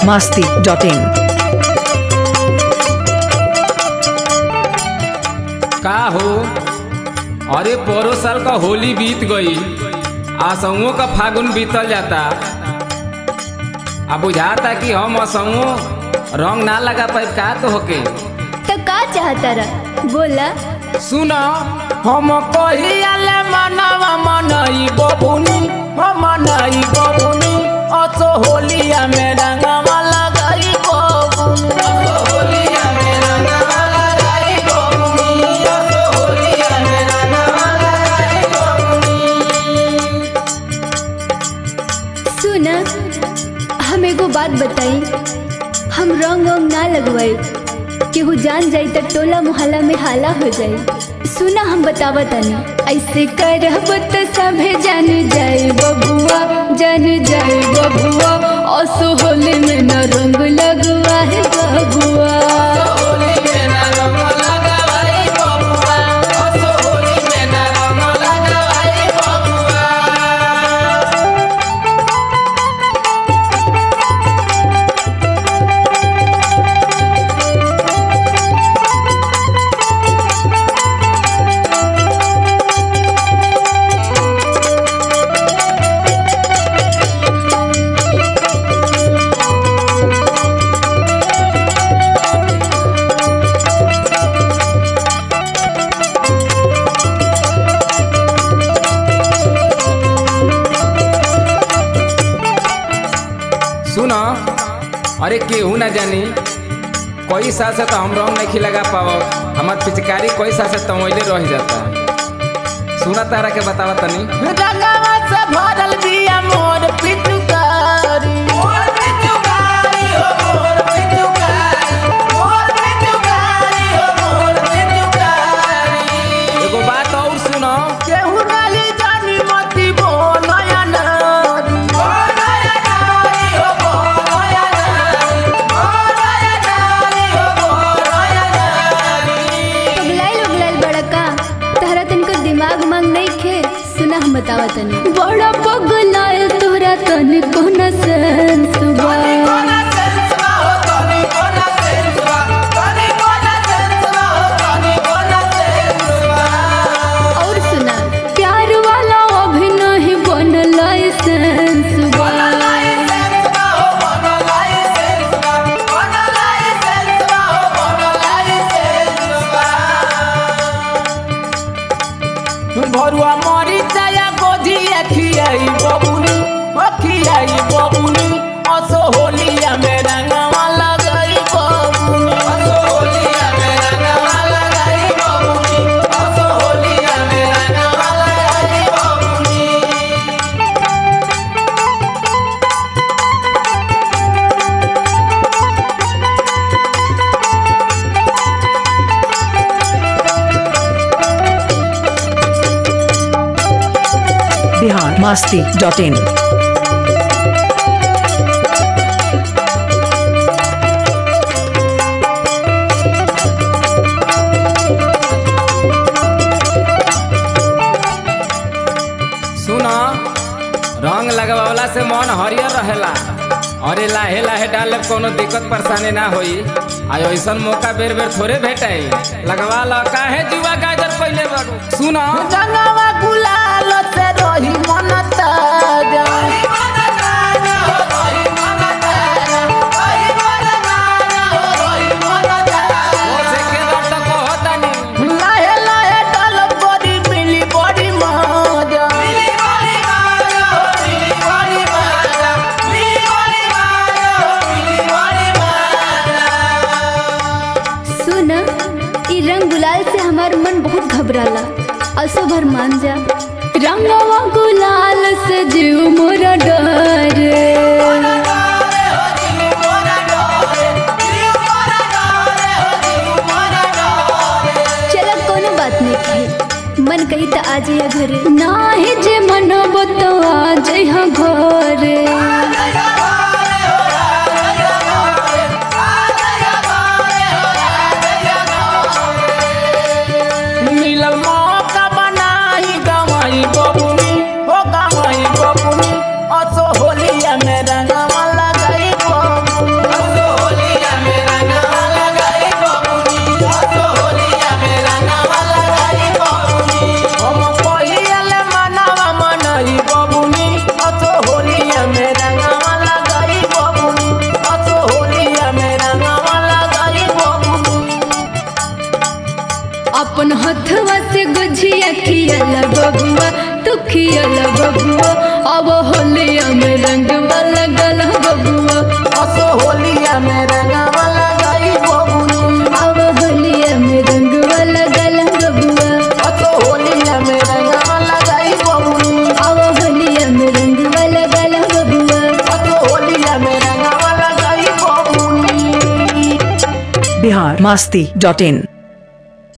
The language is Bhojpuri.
masti.in. का हो अरे पोरो साल का होली बीत गई असुओं का फागुन बीतल जाता अब बुझाता कि हम असुओं रंग ना लगा पाए का तो होके तो का चाहता रहा बोला सुनो हम कहियाले मनवा मनई बबुनी हम मनई बबुनी असो होलिया में रंगवा लगाई बबुनी असो होलिया में रंगवा लगाई बबुनी असो होलिया में रंगवा लगाई बबुनी सुना हम एगो बात बताई हम रंग वंग ना लगवाई केहू जान जाई त टोला मोहल्ला में हाला हो जाई सुना हम बतावा तनी ऐसे करब त सभे जान जाए बबुआ जान जाए बबुआ असो होली में न रंग लगवा है बबुआ होली में ना रंग लगाई बबुआ असो होली में ना रंग लगाई बबुआ सुनो अरे केहू ना जानी कोई साल से तो हम रंग नहीं लगा पाओ हमार पिचकारी कोई साल से तमोइले रह जाता सुना तारा के बतावा तनी रंगवा से भरल बिया मोर पिचकारी मोर पिचकारी हो मोर पिचकारी मोर पिचकारी हो मोर पिचकारी एगो बात और सुनो केहू नाली जानी मती बोलया नारी बोलया नारी हो बोलया नारी बोलया नारी हो बोलया नारी पगलाइल उगलाइल बड़ा का तहरा तनिको दिमाग मांग नहीं खे सुना हम बतावा तनी बड़ा पगलाइल तोहरा तनिको न सेंस बा और सुना प्यार वाला अभी नहीं बनल लाइसेंस बा भरुआ मरी जाया गोधी खियाई बबुनी खियाई बबुनी असो होलिया में रंगवा लगाई बबुनी असो होलिया में रंगवा लगाई बबुनी असो होलिया में रंगवा लगाई बबुनी Bihar masti.in. सुनो रंग लगवावला से मन हरियर रहेला अरे लाहे लाहे डाले कोनो दिक्कत परेशानी ना होई आ ऐसन मौका बेर बेर थोड़े भेटाई लगवा ला काहे जुआ गाजर पहले बाबू सुनो रंगवा गुलाल से रही मन ताजा ओसे के बात तो कहतानी लाहे लाहे डालब बड़ी मिली बड़ी मजा मिली बड़ी मजा मिली बड़ी मजा मिली बड़ी मजा मिली बड़ी मजा सुन ई रंग गुलाल से हमार मन बहुत घबराला असो भर मान जा रंगवा गुलाल से जीव मोरा डरे चला कोनो बात नहीं कही मन कही तो आ जाइए घरे नाही जे मन तो आ जाइए घरे मिलल मौका बनाई गवाई बबुनी हो गवाई बबुनी असो होलिया में रंगवा लगाई बबुनी खियाला बबुआ अब होलिया में रंग वाला गला बबुआ असो होलिया में रंगवा लगाई बबुनी अब होलिया में रंग वाला गला बबुआ असो होलिया में रंगवा लगाई बबुनी अब होलिया में रंग वाला गला बबुआ असो होलिया में रंगवा लगाई बबुनी बिहार मस्ती डॉट इन